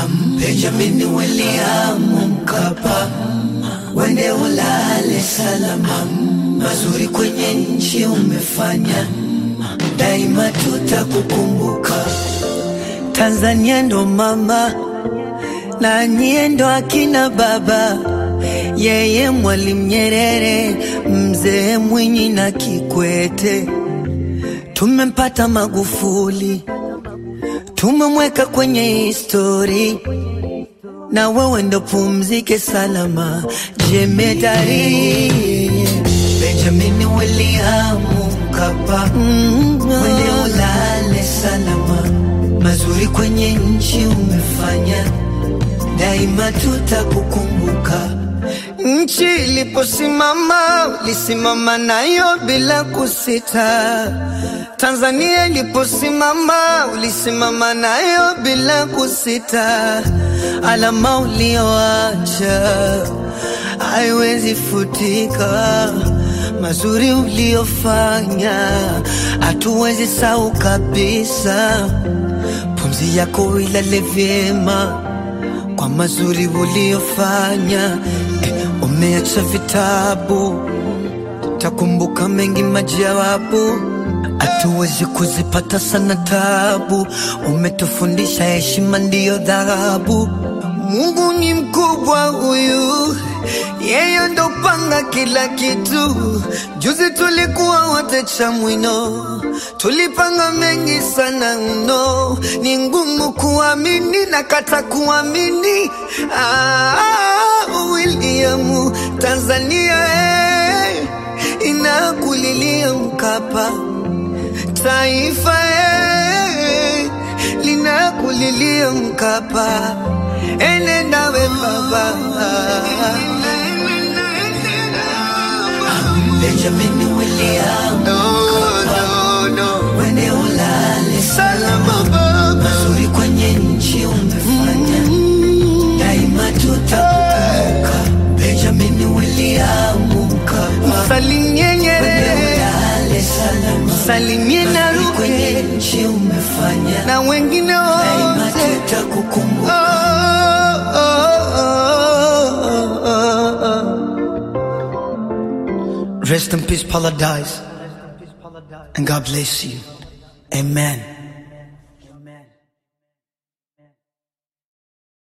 Benjamin William Mkapa, wende ulale salama, mazuri kwenye nchi umefanya, daima tutakukumbuka. Tanzania ndo mama na nyie ndo akina baba, yeye Mwalimu Nyerere, mzee Mwinyi na Kikwete. Tumempata Magufuli, tumemweka kwenye histori, na wewe ndo pumzike salama, jemedari Benjamin William Mkapa, wende ulale salama, mazuri kwenye nchi umefanya, daima tutakukumbuka. Nchi iliposimama ulisimama nayo bila kusita. Tanzania iliposimama ulisimama nayo bila kusita. Alama ulioacha haiwezi futika, mazuri uliofanya hatuwezi sahau kabisa. Pumzi yako ilale vyema kwa mazuri uliofanya. Eh, umeacha vitabu, takumbuka mengi majawabu, hatuwezi kuzipata sana tabu. Umetufundisha heshima ndiyo dhahabu. Mungu ni mkubwa huyu, yeye ndo panga kila kitu. Juzi tulikuwa wote Chamwino, tulipanga mengi sana mno, ni ngumu kuamini na kata kuamini. Ah, William, Tanzania eh, inakulilia Mkapa, taifa eh, linakulilia Mkapa, enenda we baba Benjamin William Mkapa, wende ulale salama baba, mazuri kwenye nchi umefanya, daima tutakukumbuka. Benjamin William Mkapa, Salimie Nyerere, wende ulale salama, salimie mazuri Naruge kwenye nchi umefanya, na wengine daima wote. tutakukumbuka. Oh, oh, oh, oh, oh. Rest in peace, Paradise, and God bless you. Amen.